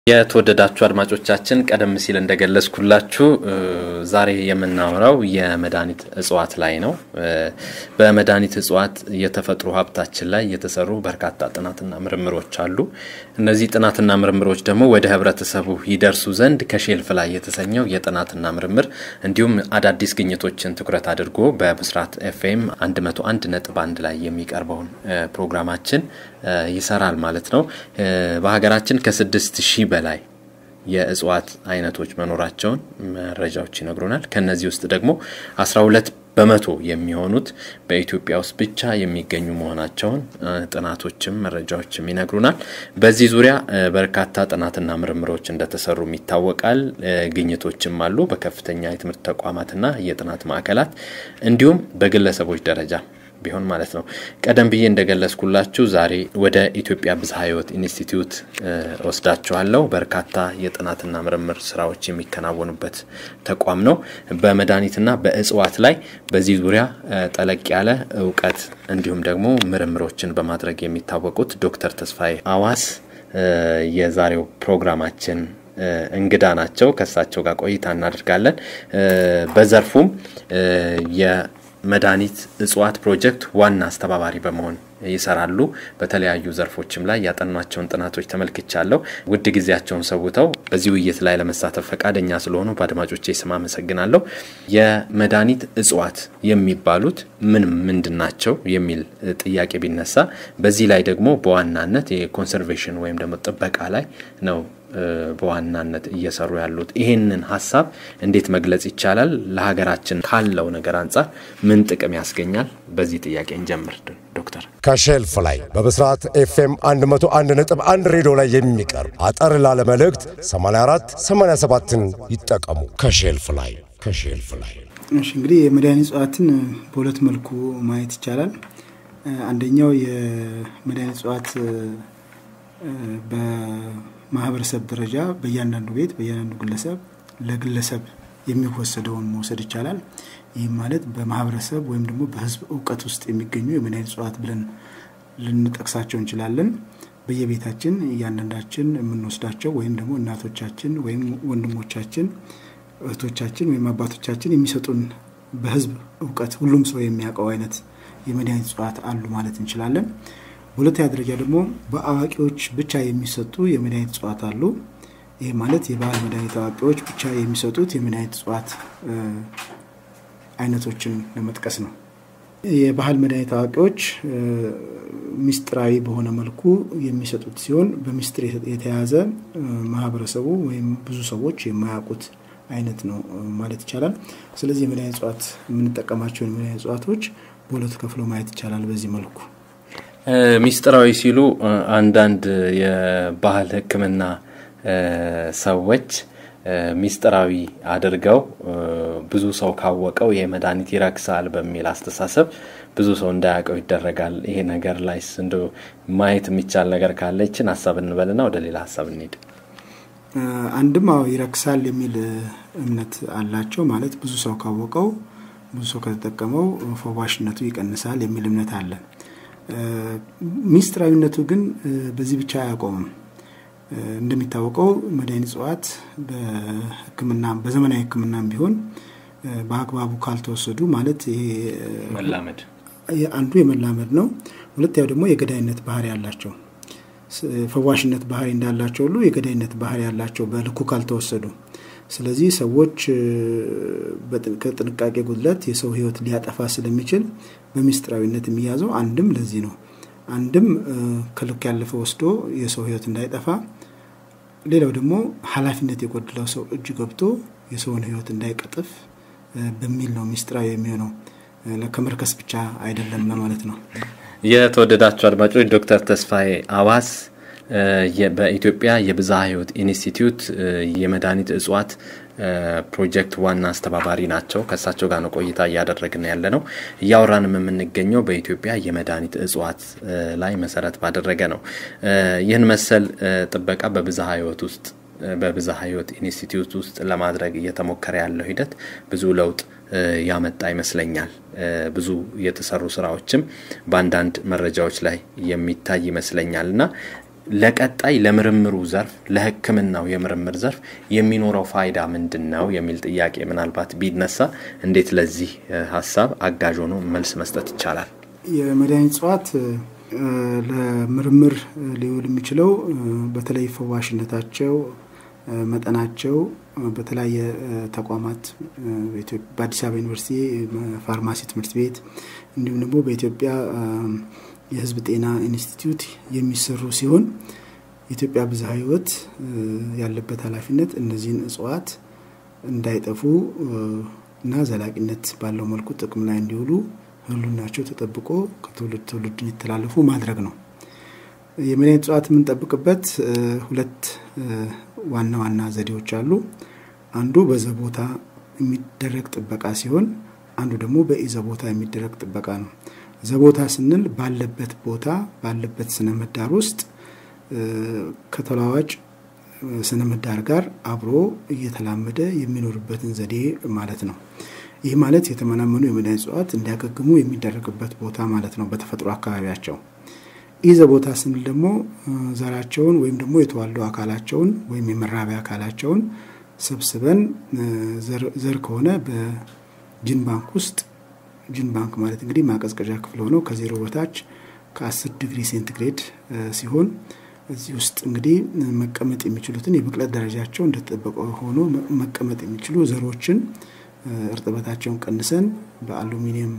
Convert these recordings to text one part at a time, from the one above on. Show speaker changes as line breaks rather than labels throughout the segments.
የተወደዳችሁ አድማጮቻችን ቀደም ሲል እንደገለጽኩላችሁ ዛሬ የምናወራው የመድኃኒት እጽዋት ላይ ነው። በመድኃኒት እጽዋት የተፈጥሮ ሀብታችን ላይ የተሰሩ በርካታ ጥናትና ምርምሮች አሉ። እነዚህ ጥናትና ምርምሮች ደግሞ ወደ ህብረተሰቡ ይደርሱ ዘንድ ከሼልፍ ላይ የተሰኘው የጥናትና ምርምር እንዲሁም አዳዲስ ግኝቶችን ትኩረት አድርጎ በብስራት ኤፍኤም 101 ነጥብ አንድ ላይ የሚቀርበውን ፕሮግራማችን ይሰራል ማለት ነው። በሀገራችን ከስድስት ሺህ በላይ የእጽዋት አይነቶች መኖራቸውን መረጃዎች ይነግሩናል። ከነዚህ ውስጥ ደግሞ 12 በመቶ የሚሆኑት በኢትዮጵያ ውስጥ ብቻ የሚገኙ መሆናቸውን ጥናቶችም መረጃዎችም ይነግሩናል። በዚህ ዙሪያ በርካታ ጥናትና ምርምሮች እንደተሰሩም ይታወቃል። ግኝቶችም አሉ በከፍተኛ የትምህርት ተቋማትና የጥናት ማዕከላት እንዲሁም በግለሰቦች ደረጃ ቢሆን ማለት ነው። ቀደም ብዬ እንደገለጽኩላችሁ ዛሬ ወደ ኢትዮጵያ ብዝሃ ሕይወት ኢንስቲትዩት ወስዳችኋለሁ። በርካታ የጥናትና ምርምር ስራዎች የሚከናወኑበት ተቋም ነው። በመድኃኒትና በእጽዋት ላይ በዚህ ዙሪያ ጠለቅ ያለ እውቀት እንዲሁም ደግሞ ምርምሮችን በማድረግ የሚታወቁት ዶክተር ተስፋዬ አዋስ የዛሬው ፕሮግራማችን እንግዳ ናቸው። ከእሳቸው ጋር ቆይታ እናደርጋለን። በዘርፉም መድኃኒት እጽዋት ፕሮጀክት ዋና አስተባባሪ በመሆን ይሰራሉ። በተለያዩ ዘርፎችም ላይ ያጠኗቸውን ጥናቶች ተመልክቻለሁ። ውድ ጊዜያቸውን ሰውተው በዚህ ውይይት ላይ ለመሳተፍ ፈቃደኛ ስለሆኑ በአድማጮቼ ስም አመሰግናለሁ። የመድኃኒት እጽዋት የሚባሉት ምን ምንድን ናቸው የሚል ጥያቄ ቢነሳ በዚህ ላይ ደግሞ በዋናነት የኮንሰርቬሽን ወይም ደግሞ ጥበቃ ላይ ነው በዋናነት እየሰሩ ያሉት። ይሄንን ሀሳብ እንዴት መግለጽ ይቻላል? ለሀገራችን ካለው ነገር አንጻር ምን ጥቅም ያስገኛል? በዚህ ጥያቄ እንጀምር ዶክተር።
ከሼልፍ ላይ በብስራት ኤፍኤም 101 ነጥብ 1 ሬዲዮ ላይ የሚቀርብ አጠር ላለ መልእክት 84 87ን ይጠቀሙ። ከሼልፍ ላይ ከሼልፍ ላይ
እሺ እንግዲህ የመድኃኒት እጽዋትን በሁለት መልኩ ማየት ይቻላል። አንደኛው የመድኃኒት እጽዋት በማህበረሰብ ደረጃ በእያንዳንዱ ቤት በእያንዳንዱ ግለሰብ ለግለሰብ የሚወሰደውን መውሰድ ይቻላል። ይህም ማለት በማህበረሰብ ወይም ደግሞ በህዝብ እውቀት ውስጥ የሚገኙ የመድኃኒት እጽዋት ብለን ልንጠቅሳቸው እንችላለን። በየቤታችን እያንዳንዳችን የምንወስዳቸው ወይም ደግሞ እናቶቻችን ወይም ወንድሞቻችን እህቶቻችን ወይም አባቶቻችን የሚሰጡን በህዝብ እውቀት ሁሉም ሰው የሚያውቀው አይነት የመድኃኒት እጽዋት አሉ ማለት እንችላለን። በሁለተኛ ደረጃ ደግሞ በአዋቂዎች ብቻ የሚሰጡ የመድኃኒት እጽዋት አሉ። ይህ ማለት የባህል መድኃኒት አዋቂዎች ብቻ የሚሰጡት የመድኃኒት እጽዋት አይነቶችን ለመጥቀስ ነው። የባህል መድኃኒት አዋቂዎች ሚስጥራዊ በሆነ መልኩ የሚሰጡት ሲሆን በሚስጥር የተያዘ ማህበረሰቡ ወይም ብዙ ሰዎች የማያውቁት አይነት ነው ማለት ይቻላል። ስለዚህ የመድኃኒት እጽዋት የምንጠቀማቸውን የመድኃኒት እጽዋቶች በሁለት ከፍሎ ማየት ይቻላል በዚህ መልኩ።
ሚስጥራዊ ሲሉ አንዳንድ የባህል ሕክምና ሰዎች ሚስጥራዊ ሚስጥራዊ አድርገው ብዙ ሰው ካወቀው ይሄ መድኃኒት ይረክሳል በሚል አስተሳሰብ ብዙ ሰው እንዳያውቀው ይደረጋል። ይሄ ነገር ላይ እንደ ማየት የሚቻል ነገር ካለ ይችን ሀሳብ እንበልና ወደ ሌላ ሀሳብ እንሄድ።
አንድም አዎ ይረክሳል የሚል እምነት አላቸው። ማለት ብዙ ሰው ካወቀው ብዙ ሰው ከተጠቀመው ፈዋሽነቱ ይቀንሳል የሚል እምነት አለ። ሚስጥራዊነቱ ግን በዚህ ብቻ አያቆምም። እንደሚታወቀው መድኃኒት እጽዋት በሕክምና በዘመናዊ ሕክምናም ቢሆን በአግባቡ ካልተወሰዱ ማለት ይሄ
መላመድ
አንዱ የመላመድ ነው። ሁለተኛው ደግሞ የገዳይነት ባህሪ ያላቸው ፈዋሽነት ባህሪ እንዳላቸው ሁሉ የገዳይነት ባህሪ ያላቸው በልኩ ካልተወሰዱ። ስለዚህ ሰዎች ከጥንቃቄ ጉድለት የሰው ህይወት ሊያጠፋ ስለሚችል በሚስጥራዊነት የሚያዘው አንድም ለዚህ ነው። አንድም ከልክ ያለፈ ወስዶ የሰው ህይወት እንዳይጠፋ፣ ሌላው ደግሞ ኃላፊነት የጎደለው ሰው እጅ ገብቶ የሰውን ህይወት እንዳይቀጥፍ በሚል ነው ሚስጥራዊ የሚሆነው። ከመርከስ ብቻ አይደለም ለማለት ነው።
የተወደዳችሁ አድማጮች ዶክተር ተስፋዬ አዋስ በኢትዮጵያ የብዝሃ ህይወት ኢንስቲትዩት የመድኃኒት እጽዋት ፕሮጀክት ዋና አስተባባሪ ናቸው። ከእሳቸው ጋር ነው ቆይታ እያደረግን ያለ ነው። እያወራንም የምንገኘው በኢትዮጵያ የመድኃኒት እጽዋት ላይ መሰረት ባደረገ ነው። ይህን መሰል ጥበቃ በብዝሃ ህይወት ውስጥ በብዝሃ ህይወት ኢንስቲትዩት ውስጥ ለማድረግ እየተሞከረ ያለው ሂደት ብዙ ለውጥ ያመጣ ይመስለኛል። ብዙ የተሰሩ ስራዎችም በአንዳንድ መረጃዎች ላይ የሚታይ ይመስለኛል እና ለቀጣይ ለምርምሩ ዘርፍ ለሕክምናው የምርምር ዘርፍ የሚኖረው ፋይዳ ምንድን ነው የሚል ጥያቄ ምናልባት ቢነሳ እንዴት ለዚህ ሀሳብ አጋዥ ሆኖ መልስ መስጠት ይቻላል?
የመድኃኒት እጽዋት ለምርምር ሊውል የሚችለው በተለይ ፈዋሽነታቸው፣ መጠናቸው በተለያየ ተቋማት በአዲስ አበባ ዩኒቨርሲቲ ፋርማሲ ትምህርት ቤት እንዲሁም ደግሞ በኢትዮጵያ የሕዝብ ጤና ኢንስቲትዩት የሚሰሩ ሲሆን የኢትዮጵያ ብዝሃ ሕይወት ያለበት ኃላፊነት እነዚህን እጽዋት እንዳይጠፉ እና ዘላቂነት ባለው መልኩ ጥቅም ላይ እንዲውሉ ህሉናቸው ተጠብቆ ከትውልድ ትውልድ እንዲተላለፉ ማድረግ ነው። የመድኃኒት እጽዋት የምንጠብቅበት ሁለት ዋና ዋና ዘዴዎች አሉ። አንዱ በዘቦታ የሚደረግ ጥበቃ ሲሆን፣ አንዱ ደግሞ በኢዘቦታ የሚደረግ ጥበቃ ነው። ዘቦታ ስንል ባለበት ቦታ ባለበት ስነ ምህዳር ውስጥ ከተለዋዋጭ ስነ ምህዳር ጋር አብሮ እየተላመደ የሚኖርበትን ዘዴ ማለት ነው። ይህ ማለት የተመናመኑ የመድኃኒት እጽዋት እንዲያገግሙ የሚደረግበት ቦታ ማለት ነው በተፈጥሮ አካባቢያቸው። ኢዘ ቦታ ስንል ደግሞ ዘራቸውን ወይም ደግሞ የተዋልዶ አካላቸውን ወይም የመራቢያ አካላቸውን ሰብስበን ዘር ከሆነ በጂን ባንክ ውስጥ ጂን ባንክ ማለት እንግዲህ ማቀዝቀዣ ክፍል ሆነው ከዜሮ በታች ከአስር ዲግሪ ሴንቲግሬድ ሲሆን እዚህ ውስጥ እንግዲህ መቀመጥ የሚችሉትን የብቅለት ደረጃቸው እንደተጠበቀ ሆኖ መቀመጥ የሚችሉ ዘሮችን እርጥበታቸውን ቀንሰን በአሉሚኒየም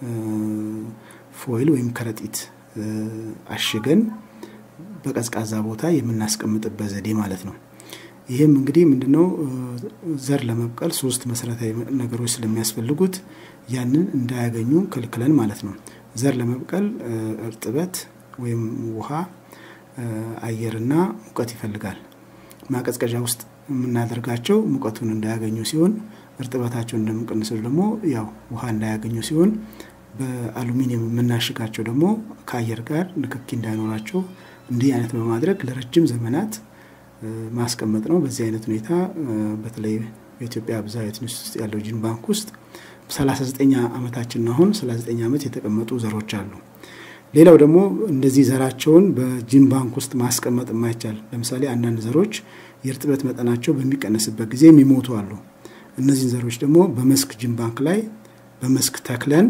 ፎይል ወይም ከረጢት አሽገን በቀዝቃዛ ቦታ የምናስቀምጥበት ዘዴ ማለት ነው። ይህም እንግዲህ ምንድነው ዘር ለመብቀል ሶስት መሰረታዊ ነገሮች ስለሚያስፈልጉት ያንን እንዳያገኙ ከልክለን ማለት ነው። ዘር ለመብቀል እርጥበት ወይም ውሃ፣ አየርና ሙቀት ይፈልጋል። ማቀዝቀዣ ውስጥ የምናደርጋቸው ሙቀቱን እንዳያገኙ ሲሆን እርጥበታቸውን እንደምንቀንሰው ደግሞ ያው ውሃ እንዳያገኙ ሲሆን በአሉሚኒየም የምናሽጋቸው ደግሞ ከአየር ጋር ንክኪ እንዳይኖራቸው እንዲህ አይነት በማድረግ ለረጅም ዘመናት ማስቀመጥ ነው። በዚህ አይነት ሁኔታ በተለይ በኢትዮጵያ ብዝሃ ሕይወት ኢንስቲትዩት ውስጥ ያለው ጂን ባንክ ውስጥ 39 ዓመታችን አሁን 39 ዓመት የተቀመጡ ዘሮች አሉ። ሌላው ደግሞ እንደዚህ ዘራቸውን በጂን ባንክ ውስጥ ማስቀመጥ የማይቻል ለምሳሌ አንዳንድ ዘሮች የእርጥበት መጠናቸው በሚቀንስበት ጊዜ የሚሞቱ አሉ። እነዚህን ዘሮች ደግሞ በመስክ ጂን ባንክ ላይ በመስክ ተክለን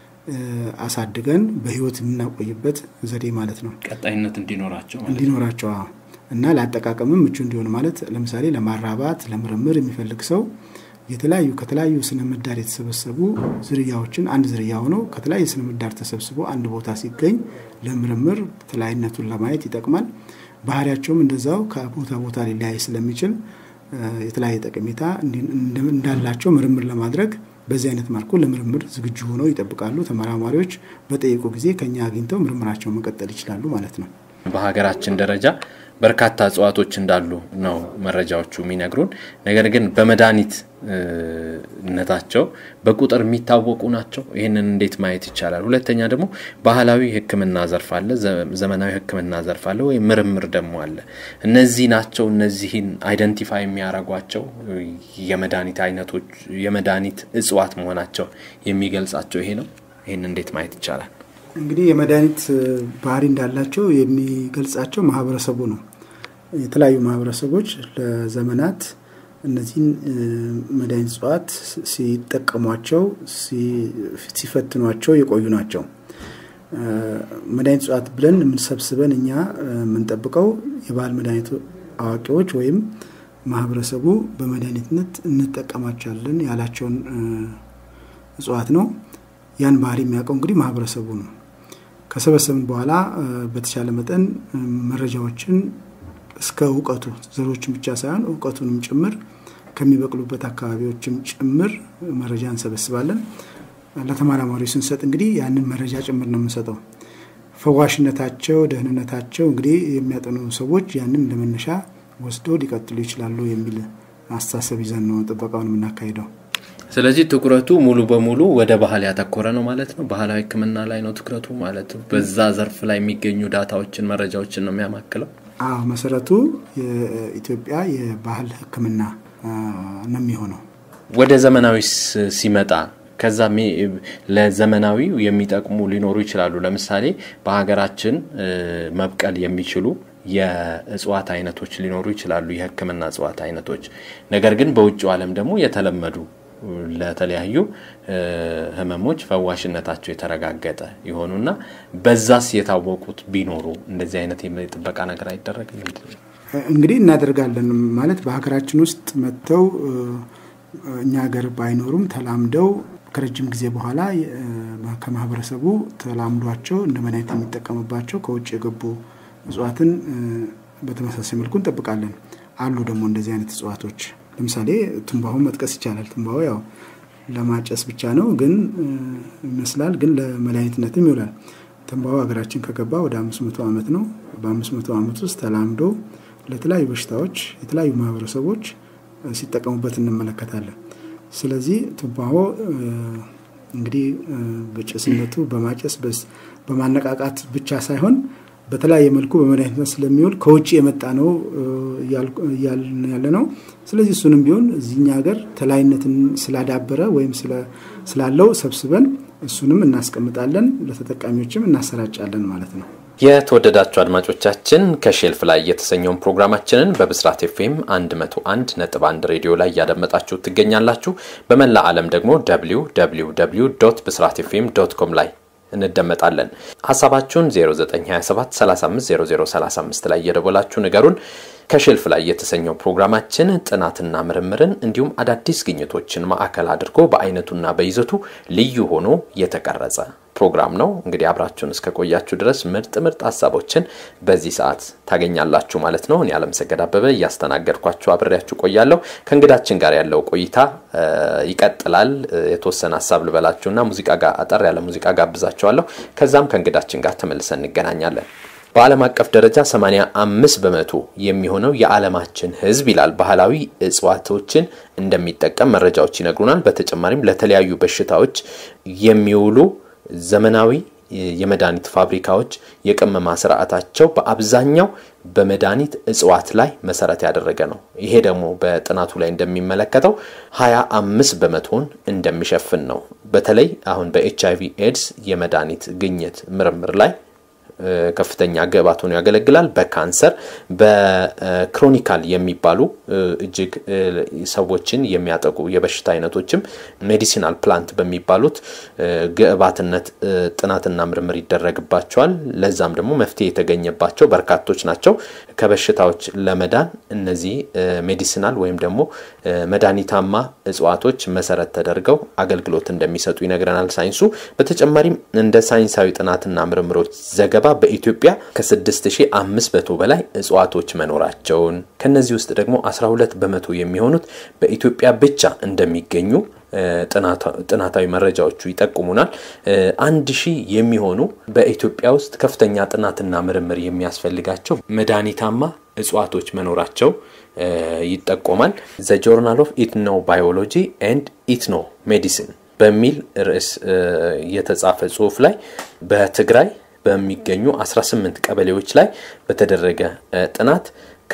አሳድገን በህይወት የምናቆይበት ዘዴ ማለት ነው።
ቀጣይነት እንዲኖራቸው
እንዲኖራቸው እና ለአጠቃቀምም ምቹ እንዲሆን ማለት ለምሳሌ ለማራባት ለምርምር የሚፈልግ ሰው የተለያዩ ከተለያዩ ስነ ምህዳር የተሰበሰቡ ዝርያዎችን አንድ ዝርያ ሆነው ከተለያዩ ስነ ምህዳር ተሰብስቦ አንድ ቦታ ሲገኝ ለምርምር ተለያይነቱን ለማየት ይጠቅማል። ባህሪያቸውም እንደዛው ከቦታ ቦታ ሊለያይ ስለሚችል የተለያየ ጠቀሜታ እንዳላቸው ምርምር ለማድረግ በዚህ አይነት መልኩ ለምርምር ዝግጁ ሆነው ይጠብቃሉ። ተመራማሪዎች በጠየቁ ጊዜ ከኛ አግኝተው ምርምራቸውን መቀጠል ይችላሉ ማለት ነው።
በሀገራችን ደረጃ በርካታ እጽዋቶች እንዳሉ ነው መረጃዎቹ የሚነግሩን። ነገር ግን በመድኃኒትነታቸው በቁጥር የሚታወቁ ናቸው። ይህንን እንዴት ማየት ይቻላል? ሁለተኛ ደግሞ ባህላዊ ሕክምና ዘርፍ አለ፣ ዘመናዊ ሕክምና ዘርፍ አለ፣ ወይም ምርምር ደግሞ አለ። እነዚህ ናቸው እነዚህን አይደንቲፋይ የሚያደርጓቸው የመድኃኒት አይነቶች የመድኃኒት እጽዋት መሆናቸው የሚገልጻቸው ይሄ ነው። ይህን እንዴት ማየት ይቻላል?
እንግዲህ የመድኃኒት ባህሪ እንዳላቸው የሚገልጻቸው ማህበረሰቡ ነው። የተለያዩ ማህበረሰቦች ለዘመናት እነዚህን መድኃኒት እጽዋት ሲጠቀሟቸው፣ ሲፈትኗቸው የቆዩ ናቸው። መድኃኒት እጽዋት ብለን የምንሰብስበን እኛ የምንጠብቀው የባህል መድኃኒት አዋቂዎች ወይም ማህበረሰቡ በመድኃኒትነት እንጠቀማቸዋለን ያላቸውን እጽዋት ነው። ያን ባህሪ የሚያውቀው እንግዲህ ማህበረሰቡ ነው። ከሰበሰብን በኋላ በተቻለ መጠን መረጃዎችን እስከ እውቀቱ ዘሮችን ብቻ ሳይሆን እውቀቱንም ጭምር ከሚበቅሉበት አካባቢዎችም ጭምር መረጃ እንሰበስባለን። ለተመራማሪዎች ስንሰጥ እንግዲህ ያንን መረጃ ጭምር ነው የምንሰጠው። ፈዋሽነታቸው፣ ደህንነታቸው እንግዲህ የሚያጠኑ ሰዎች ያንን እንደመነሻ ወስዶ ሊቀጥሉ ይችላሉ የሚል አስተሳሰብ ይዘን ነው ጥበቃውን የምናካሂደው።
ስለዚህ ትኩረቱ ሙሉ በሙሉ ወደ ባህል ያተኮረ ነው ማለት ነው። ባህላዊ ሕክምና ላይ ነው ትኩረቱ ማለት ነው። በዛ ዘርፍ ላይ የሚገኙ ዳታዎችን፣ መረጃዎችን ነው የሚያማክለው።
አዎ መሰረቱ የኢትዮጵያ የባህል ሕክምና ነው የሚሆነው።
ወደ ዘመናዊ ሲመጣ ከዛ ለዘመናዊው የሚጠቅሙ ሊኖሩ ይችላሉ። ለምሳሌ በሀገራችን መብቀል የሚችሉ የእጽዋት አይነቶች ሊኖሩ ይችላሉ፣ የሕክምና እጽዋት አይነቶች። ነገር ግን በውጭው ዓለም ደግሞ የተለመዱ ለተለያዩ ህመሞች ፈዋሽነታቸው የተረጋገጠ የሆኑና በዛስ የታወቁት ቢኖሩ እንደዚህ አይነት የጥበቃ ነገር አይደረግም?
እንግዲህ እናደርጋለን ማለት በሀገራችን ውስጥ መጥተው እኛ ሀገር ባይኖሩም ተላምደው ከረጅም ጊዜ በኋላ ከማህበረሰቡ ተላምዷቸው እንደ መድኃኒት የሚጠቀምባቸው ከውጭ የገቡ እጽዋትን በተመሳሳይ መልኩ እንጠብቃለን። አሉ ደግሞ እንደዚህ አይነት እጽዋቶች ለምሳሌ ትንባሆ መጥቀስ ይቻላል። ትንባሆ ያው ለማጨስ ብቻ ነው ግን ይመስላል፣ ግን ለመድኃኒትነትም ይውላል። ትንባሆ ሀገራችን ከገባ ወደ አምስት መቶ ዓመት ነው። በአምስት መቶ ዓመት ውስጥ ተላምዶ ለተለያዩ በሽታዎች የተለያዩ ማህበረሰቦች ሲጠቀሙበት እንመለከታለን። ስለዚህ ትንባሆ እንግዲህ በጭስነቱ በማጨስ በማነቃቃት ብቻ ሳይሆን በተለያየ መልኩ በመድኃኒትነት ስለሚውል ከውጭ የመጣ ነው እያልን ያለ ነው። ስለዚህ እሱንም ቢሆን እዚህኛ ሀገር ተላይነትን ስላዳበረ ወይም ስላለው ሰብስበን እሱንም እናስቀምጣለን፣ ለተጠቃሚዎችም እናሰራጫለን ማለት ነው።
የተወደዳችሁ አድማጮቻችን ከሼልፍ ላይ የተሰኘውን ፕሮግራማችንን በብስራት ኤፍኤም 101 ነጥብ 1 ሬዲዮ ላይ እያደመጣችሁ ትገኛላችሁ። በመላ ዓለም ደግሞ ደብሊው ደብሊው ደብሊው ዶት ብስራት ኤፍኤም ዶት ኮም ላይ እንደመጣለን። ሀሳባችሁን 0927 350035 ላይ እየደወላችሁ ንገሩን። ከሼልፍ ላይ የተሰኘው ፕሮግራማችን ጥናትና ምርምርን እንዲሁም አዳዲስ ግኝቶችን ማዕከል አድርጎ በአይነቱና በይዘቱ ልዩ ሆኖ የተቀረጸ ፕሮግራም ነው። እንግዲህ አብራችሁን እስከ ቆያችሁ ድረስ ምርጥ ምርጥ ሀሳቦችን በዚህ ሰዓት ታገኛላችሁ ማለት ነው። እኔ አለምሰገድ አበበ እያስተናገድኳችሁ አብሬያችሁ ቆያለሁ። ከእንግዳችን ጋር ያለው ቆይታ ይቀጥላል። የተወሰነ ሀሳብ ልበላችሁና ሙዚቃ ጋር አጠር ያለ ሙዚቃ ጋብዛችኋለሁ። ከዛም ከእንግዳችን ጋር ተመልሰን እንገናኛለን። በዓለም አቀፍ ደረጃ 85 በመቶ የሚሆነው የዓለማችን ሕዝብ ይላል ባህላዊ እጽዋቶችን እንደሚጠቀም መረጃዎች ይነግሩናል። በተጨማሪም ለተለያዩ በሽታዎች የሚውሉ ዘመናዊ የመድኃኒት ፋብሪካዎች የቅመማ ስርዓታቸው በአብዛኛው በመድኃኒት እጽዋት ላይ መሰረት ያደረገ ነው። ይሄ ደግሞ በጥናቱ ላይ እንደሚመለከተው ሀያ አምስት በመቶን እንደሚሸፍን ነው። በተለይ አሁን በኤች አይቪ ኤድስ የመድኃኒት ግኝት ምርምር ላይ ከፍተኛ ግብዓት ሆኖ ያገለግላል። በካንሰር በክሮኒካል የሚባሉ እጅግ ሰዎችን የሚያጠቁ የበሽታ አይነቶችም ሜዲሲናል ፕላንት በሚባሉት ግብዓትነት ጥናትና ምርምር ይደረግባቸዋል። ለዛም ደግሞ መፍትሄ የተገኘባቸው በርካቶች ናቸው። ከበሽታዎች ለመዳን እነዚህ ሜዲሲናል ወይም ደግሞ መድኃኒታማ እጽዋቶች መሰረት ተደርገው አገልግሎት እንደሚሰጡ ይነግረናል ሳይንሱ። በተጨማሪም እንደ ሳይንሳዊ ጥናትና ምርምሮች ዘገባ በኢትዮጵያ ከ6500 በላይ እጽዋቶች መኖራቸውን ከነዚህ ውስጥ ደግሞ 12 በመቶ የሚሆኑት በኢትዮጵያ ብቻ እንደሚገኙ ጥናታዊ መረጃዎቹ ይጠቁሙናል። አንድ ሺህ የሚሆኑ በኢትዮጵያ ውስጥ ከፍተኛ ጥናትና ምርምር የሚያስፈልጋቸው መድኃኒታማ እጽዋቶች መኖራቸው ይጠቆማል። ዘ ጆርናል ኦፍ ኢትኖ ባዮሎጂ ኤንድ ኢትኖ ሜዲሲን በሚል ርዕስ የተጻፈ ጽሁፍ ላይ በትግራይ በሚገኙ 18 ቀበሌዎች ላይ በተደረገ ጥናት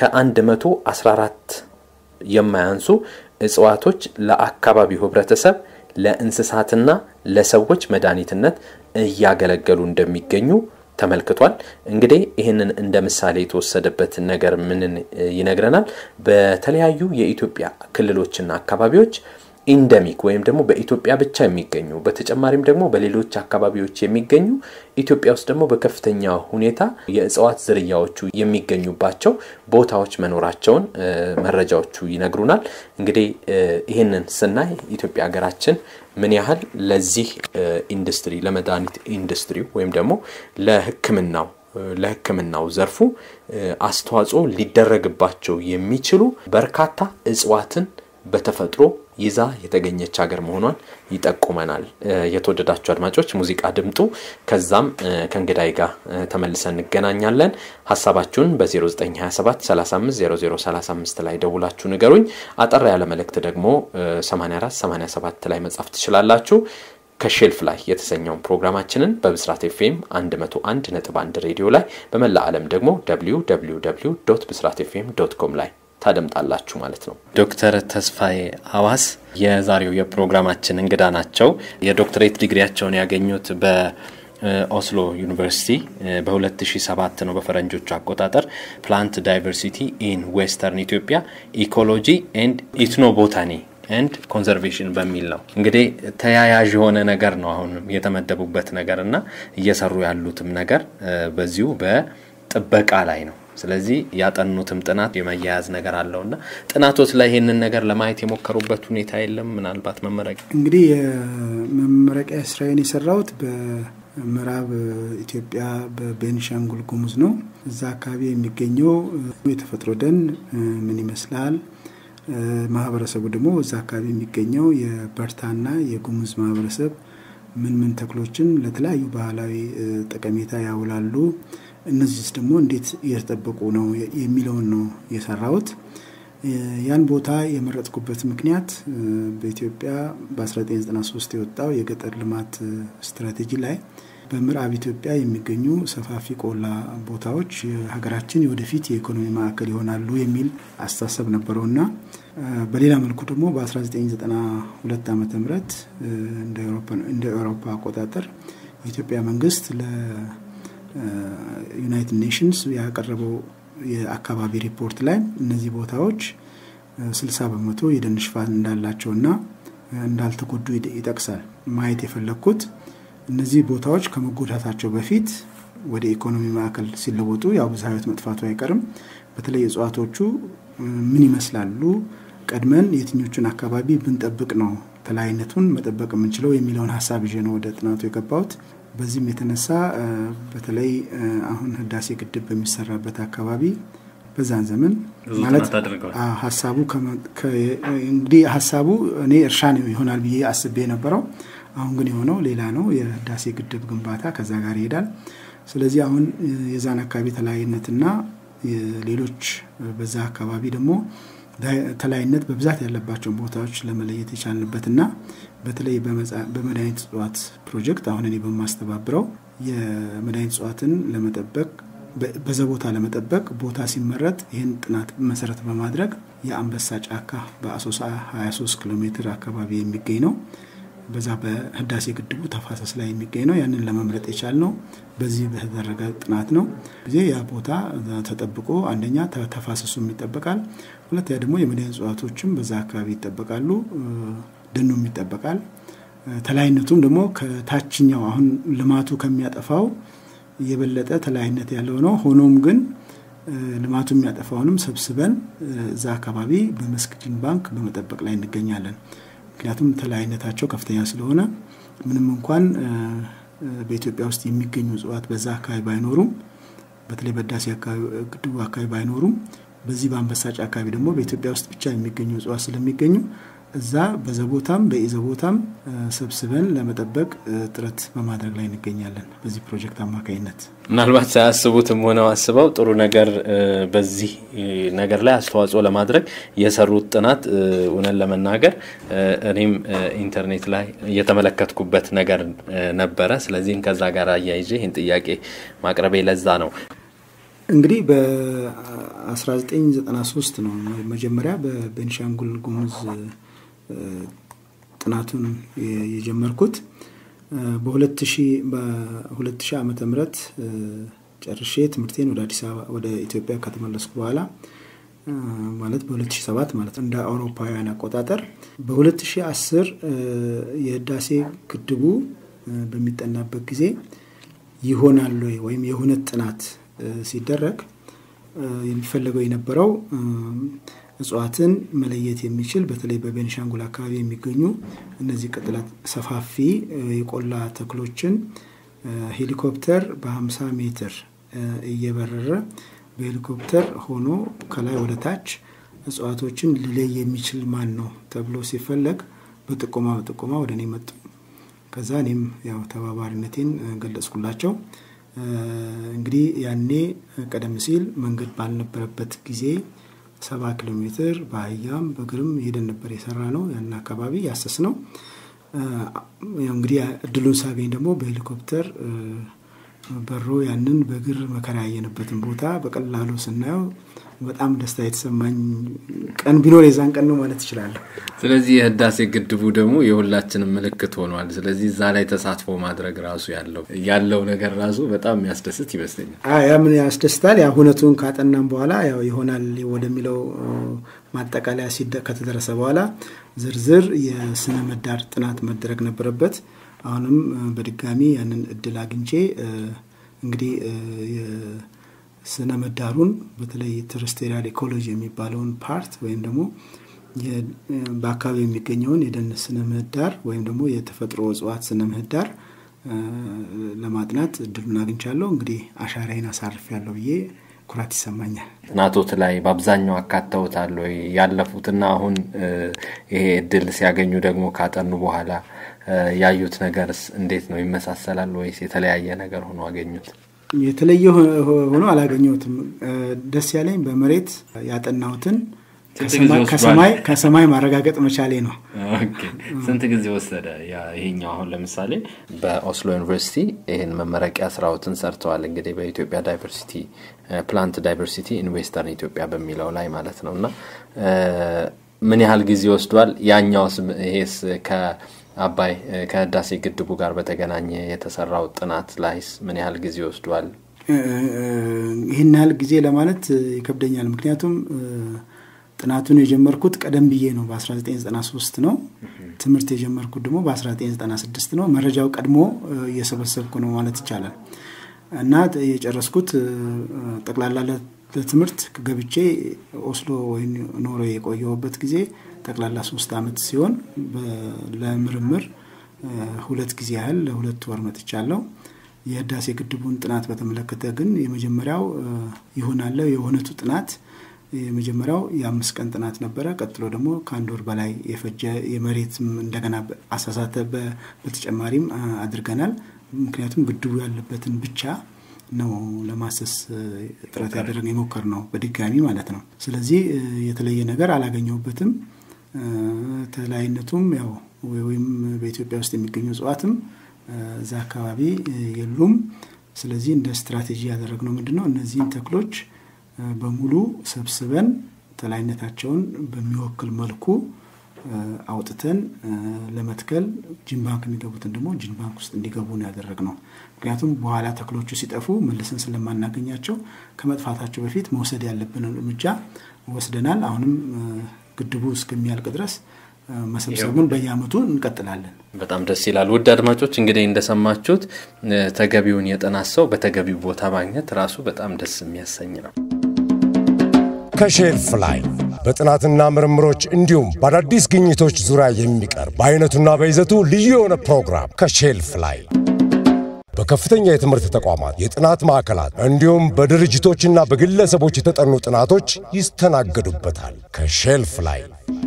ከ114 የማያንሱ እጽዋቶች ለአካባቢው ሕብረተሰብ ለእንስሳትና ለሰዎች መድኃኒትነት እያገለገሉ እንደሚገኙ ተመልክቷል። እንግዲህ ይህንን እንደ ምሳሌ የተወሰደበት ነገር ምንን ይነግረናል? በተለያዩ የኢትዮጵያ ክልሎችና አካባቢዎች ኢንደሚክ ወይም ደግሞ በኢትዮጵያ ብቻ የሚገኙ በተጨማሪም ደግሞ በሌሎች አካባቢዎች የሚገኙ ኢትዮጵያ ውስጥ ደግሞ በከፍተኛ ሁኔታ የእጽዋት ዝርያዎቹ የሚገኙባቸው ቦታዎች መኖራቸውን መረጃዎቹ ይነግሩናል። እንግዲህ ይህንን ስናይ ኢትዮጵያ ሀገራችን ምን ያህል ለዚህ ኢንዱስትሪ ለመድኃኒት ኢንዱስትሪው ወይም ደግሞ ለሕክምናው ለሕክምናው ዘርፉ አስተዋጽኦ ሊደረግባቸው የሚችሉ በርካታ እጽዋትን በተፈጥሮ ይዛ የተገኘች ሀገር መሆኗን ይጠቁመናል። የተወደዳችሁ አድማጮች ሙዚቃ ድምጡ። ከዛም ከእንግዳይ ጋር ተመልሰን እንገናኛለን። ሀሳባችሁን በ0927 350035 ላይ ደውላችሁ ንገሩኝ። አጠር ያለ መልእክት ደግሞ 84 87 ላይ መጻፍ ትችላላችሁ። ከሼልፍ ላይ የተሰኘውን ፕሮግራማችንን በብስራት ኤፍኤም 101 ነጥብ 1 ሬዲዮ ላይ በመላ ዓለም ደግሞ www ብስራት ኤፍኤም ዶት ኮም ላይ ታደምጣላችሁ ማለት ነው። ዶክተር ተስፋዬ አዋስ የዛሬው የፕሮግራማችን እንግዳ ናቸው። የዶክትሬት ዲግሪያቸውን ያገኙት ኦስሎ ዩኒቨርሲቲ በ2007 ነው በፈረንጆቹ አቆጣጠር ፕላንት ዳይቨርሲቲ ኢን ዌስተርን ኢትዮጵያ ኢኮሎጂ ኤንድ ኢትኖቦታኒ ኤንድ ኮንዘርቬሽን በሚል ነው እንግዲህ ተያያዥ የሆነ ነገር ነው አሁን የተመደቡበት ነገር እና እየሰሩ ያሉትም ነገር በዚሁ በጥበቃ ላይ ነው። ስለዚህ ያጠኑትም ጥናት የመያያዝ ነገር አለው እና ጥናቶች ላይ ይህንን ነገር ለማየት የሞከሩበት ሁኔታ የለም። ምናልባት መመረቂያ
እንግዲህ የመመረቂያ ስራዬን የሰራሁት በምዕራብ ኢትዮጵያ በቤኒሻንጉል ጉሙዝ ነው። እዛ አካባቢ የሚገኘው የተፈጥሮ ደን ምን ይመስላል፣ ማህበረሰቡ ደግሞ እዛ አካባቢ የሚገኘው የበርታና የጉሙዝ ማህበረሰብ ምን ምን ተክሎችን ለተለያዩ ባህላዊ ጠቀሜታ ያውላሉ እነዚህስ ደግሞ እንዴት እየተጠበቁ ነው የሚለውን ነው የሰራሁት። ያን ቦታ የመረጥኩበት ምክንያት በኢትዮጵያ በ1993 የወጣው የገጠር ልማት ስትራቴጂ ላይ በምዕራብ ኢትዮጵያ የሚገኙ ሰፋፊ ቆላ ቦታዎች ሀገራችን የወደፊት የኢኮኖሚ ማዕከል ይሆናሉ የሚል አስተሳሰብ ነበረውና በሌላ መልኩ ደግሞ በ1992 ዓ ም እንደ ኤውሮፓ አቆጣጠር የኢትዮጵያ መንግስት ዩናይትድ ኔሽንስ ያቀረበው የአካባቢ ሪፖርት ላይ እነዚህ ቦታዎች ስልሳ በመቶ የደን ሽፋን እንዳላቸውና እንዳልተጎዱ ይጠቅሳል። ማየት የፈለግኩት እነዚህ ቦታዎች ከመጎዳታቸው በፊት ወደ ኢኮኖሚ ማዕከል ሲለወጡ ያው ብዝሃ ሕይወት መጥፋቱ አይቀርም። በተለይ እጽዋቶቹ ምን ይመስላሉ፣ ቀድመን የትኞቹን አካባቢ ብንጠብቅ ነው ተለያይነቱን መጠበቅ የምንችለው የሚለውን ሀሳብ ይዤ ነው ወደ ጥናቱ የገባሁት። በዚህም የተነሳ በተለይ አሁን ህዳሴ ግድብ በሚሰራበት አካባቢ በዛን ዘመን ማለት ሀሳቡ እንግዲህ ሀሳቡ እኔ እርሻ ነው ይሆናል ብዬ አስቤ የነበረው አሁን ግን የሆነው ሌላ ነው። የህዳሴ ግድብ ግንባታ ከዛ ጋር ይሄዳል። ስለዚህ አሁን የዛን አካባቢ ተለያይነትና ሌሎች በዛ አካባቢ ደግሞ ተለያይነት በብዛት ያለባቸውን ቦታዎች ለመለየት የቻልንበትና በተለይ በመድኃኒት እጽዋት ፕሮጀክት አሁን እኔ በማስተባብረው የመድኃኒት እጽዋትን ለመጠበቅ በዛ ቦታ ለመጠበቅ ቦታ ሲመረጥ ይህን ጥናት መሰረት በማድረግ የአንበሳ ጫካ በአሶሳ 23 ኪሎ ሜትር አካባቢ የሚገኝ ነው። በዛ በህዳሴ ግድቡ ተፋሰስ ላይ የሚገኝ ነው። ያንን ለመምረጥ የቻልነው በዚህ በተደረገ ጥናት ነው። ጊዜ ያ ቦታ ተጠብቆ አንደኛ ተፋሰሱም ይጠበቃል፣ ሁለተኛ ደግሞ የመድኃኒት እጽዋቶችም በዛ አካባቢ ይጠበቃሉ፣ ደኑም ይጠበቃል። ተለያይነቱም ደግሞ ከታችኛው አሁን ልማቱ ከሚያጠፋው የበለጠ ተለያይነት ያለው ነው። ሆኖም ግን ልማቱ የሚያጠፋውንም ሰብስበን እዛ አካባቢ በመስክ ጂን ባንክ በመጠበቅ ላይ እንገኛለን። ምክንያቱም ተለያይነታቸው ከፍተኛ ስለሆነ ምንም እንኳን በኢትዮጵያ ውስጥ የሚገኙ እጽዋት በዛ አካባቢ ባይኖሩም በተለይ በህዳሴ ግድቡ አካባቢ ባይኖሩም በዚህ በአንበሳ ጫካ አካባቢ ደግሞ በኢትዮጵያ ውስጥ ብቻ የሚገኙ እጽዋት ስለሚገኙ እዛ በዘቦታም በኢዘቦታም ሰብስበን ለመጠበቅ ጥረት በማድረግ ላይ እንገኛለን። በዚህ ፕሮጀክት አማካኝነት
ምናልባት ሳያስቡትም ሆነው አስበው ጥሩ ነገር በዚህ ነገር ላይ አስተዋጽኦ ለማድረግ የሰሩት ጥናት እውነን ለመናገር እኔም ኢንተርኔት ላይ የተመለከትኩበት ነገር ነበረ። ስለዚህም ከዛ ጋር አያይዤ ይህን ጥያቄ ማቅረቤ ለዛ ነው።
እንግዲህ በ1993 ነው መጀመሪያ በቤንሻንጉል ጉሙዝ ጥናቱን የጀመርኩት በ2000 ዓመተ ምህረት ጨርሼ ትምህርቴን ወደ አዲስ አበባ ወደ ኢትዮጵያ ከተመለስኩ በኋላ ማለት በ2007 ማለት እንደ አውሮፓውያን አቆጣጠር በ2010 የህዳሴ ግድቡ በሚጠናበት ጊዜ ይሆናል ወይ ወይም የእውነት ጥናት ሲደረግ የሚፈለገው የነበረው እጽዋትን መለየት የሚችል በተለይ በቤኒሻንጉል አካባቢ የሚገኙ እነዚህ ቅጥላት ሰፋፊ የቆላ ተክሎችን ሄሊኮፕተር በ50 ሜትር እየበረረ በሄሊኮፕተር ሆኖ ከላይ ወደ ታች እጽዋቶችን ሊለይ የሚችል ማን ነው ተብሎ ሲፈለግ በጥቆማ በጥቆማ ወደ እኔ መጡ። ከዛ እኔም ያው ተባባሪነቴን ገለጽኩላቸው። እንግዲህ ያኔ ቀደም ሲል መንገድ ባልነበረበት ጊዜ ሰባ ኪሎ ሜትር በአህያም በእግርም ሄደን ነበር የሰራ ነው ያን አካባቢ ያሰስ ነው። እንግዲህ እድሉን ሳገኝ ደግሞ በሄሊኮፕተር በሮ ያንን በእግር መከራ ያየንበትን ቦታ በቀላሉ ስናየው በጣም ደስታ የተሰማኝ ቀን ቢኖር የዛን ቀን ነው ማለት እችላለሁ።
ስለዚህ የህዳሴ ግድቡ ደግሞ የሁላችንም ምልክት ሆኗል። ስለዚህ እዛ ላይ ተሳትፎ ማድረግ ራሱ ያለው ያለው ነገር ራሱ በጣም የሚያስደስት ይመስለኛል።
ያ ምን ያስደስታል። ያ ሁነቱን ካጠናም በኋላ ያው ይሆናል ወደሚለው ማጠቃለያ ከተደረሰ በኋላ ዝርዝር የስነ ምህዳር ጥናት መደረግ ነበረበት። አሁንም በድጋሚ ያንን እድል አግኝቼ እንግዲህ ስነ ምህዳሩን በተለይ ተረስቴሪያል ኢኮሎጂ የሚባለውን ፓርት ወይም ደግሞ በአካባቢ የሚገኘውን የደን ስነ ምህዳር ወይም ደግሞ የተፈጥሮ እጽዋት ስነ ምህዳር ለማጥናት እድሉን አግኝቻለሁ። እንግዲህ አሻራዬን አሳርፍ ያለው ብዬ ኩራት ይሰማኛል።
ጥናቶት ላይ በአብዛኛው አካተውታል ወይ? ያለፉትና አሁን ይሄ እድል ሲያገኙ ደግሞ ካጠኑ በኋላ ያዩት ነገርስ እንዴት ነው? ይመሳሰላል ወይስ የተለያየ ነገር ሆኖ አገኙት?
የተለየ ሆኖ አላገኘሁትም። ደስ ያለኝ በመሬት ያጠናሁትን ከሰማይ ማረጋገጥ መቻሌ ነው።
ስንት ጊዜ ወሰደ? ይሄኛው አሁን ለምሳሌ በኦስሎ ዩኒቨርሲቲ ይህን መመረቂያ ስራዎትን ሰርተዋል። እንግዲህ በኢትዮጵያ ዳይቨርሲቲ ፕላንት ዳይቨርሲቲ ኢንቨስተርን ኢትዮጵያ በሚለው ላይ ማለት ነው እና ምን ያህል ጊዜ ወስዷል? ያኛውስ ይሄስ ከአባይ ከህዳሴ ግድቡ ጋር በተገናኘ የተሰራው ጥናት ላይስ ምን ያህል ጊዜ ወስዷል?
ይህን ያህል ጊዜ ለማለት ይከብደኛል። ምክንያቱም ጥናቱን የጀመርኩት ቀደም ብዬ ነው፣ በ1993 ነው። ትምህርት የጀመርኩት ደግሞ በ1996 ነው። መረጃው ቀድሞ እየሰበሰብኩ ነው ማለት ይቻላል እና የጨረስኩት ጠቅላላ ለትምህርት ገብቼ ኦስሎ ወይ ኖሮ የቆየሁበት ጊዜ ጠቅላላ ሶስት ዓመት ሲሆን ለምርምር ሁለት ጊዜ ያህል ለሁለት ወር መጥቻለሁ። የህዳሴ ግድቡን ጥናት በተመለከተ ግን የመጀመሪያው ይሆናለ የእውነቱ ጥናት የመጀመሪያው የአምስት ቀን ጥናት ነበረ። ቀጥሎ ደግሞ ከአንድ ወር በላይ የፈጀ የመሬትም እንደገና አሳሳተ በተጨማሪም አድርገናል። ምክንያቱም ግድቡ ያለበትን ብቻ ነው ለማሰስ ጥረት ያደረገ የሞከር ነው በድጋሚ ማለት ነው። ስለዚህ የተለየ ነገር አላገኘሁበትም። ተለያይነቱም ያው ወይም በኢትዮጵያ ውስጥ የሚገኙ እጽዋትም እዛ አካባቢ የሉም። ስለዚህ እንደ ስትራቴጂ ያደረግነው ምንድን ነው እነዚህን ተክሎች በሙሉ ሰብስበን ተላይነታቸውን በሚወክል መልኩ አውጥተን ለመትከል ጂን ባንክ የሚገቡትን ደግሞ ጂን ባንክ ውስጥ እንዲገቡ ነው ያደረግነው። ምክንያቱም በኋላ ተክሎቹ ሲጠፉ መልሰን ስለማናገኛቸው ከመጥፋታቸው በፊት መውሰድ ያለብንን እርምጃ ወስደናል። አሁንም ግድቡ እስከሚያልቅ ድረስ መሰብሰቡን በየአመቱ እንቀጥላለን።
በጣም ደስ ይላል። ውድ አድማጮች እንግዲህ እንደሰማችሁት ተገቢውን የጥናት ሰው በተገቢው ቦታ ማግኘት ራሱ በጣም ደስ የሚያሰኝ ነው።
ከሼልፍ ላይ በጥናትና ምርምሮች እንዲሁም በአዳዲስ ግኝቶች ዙሪያ የሚቀርብ በአይነቱና በይዘቱ ልዩ የሆነ ፕሮግራም ከሼልፍ ላይ በከፍተኛ የትምህርት ተቋማት የጥናት ማዕከላት እንዲሁም በድርጅቶችና በግለሰቦች የተጠኑ ጥናቶች ይስተናገዱበታል። ከሼልፍ ላይ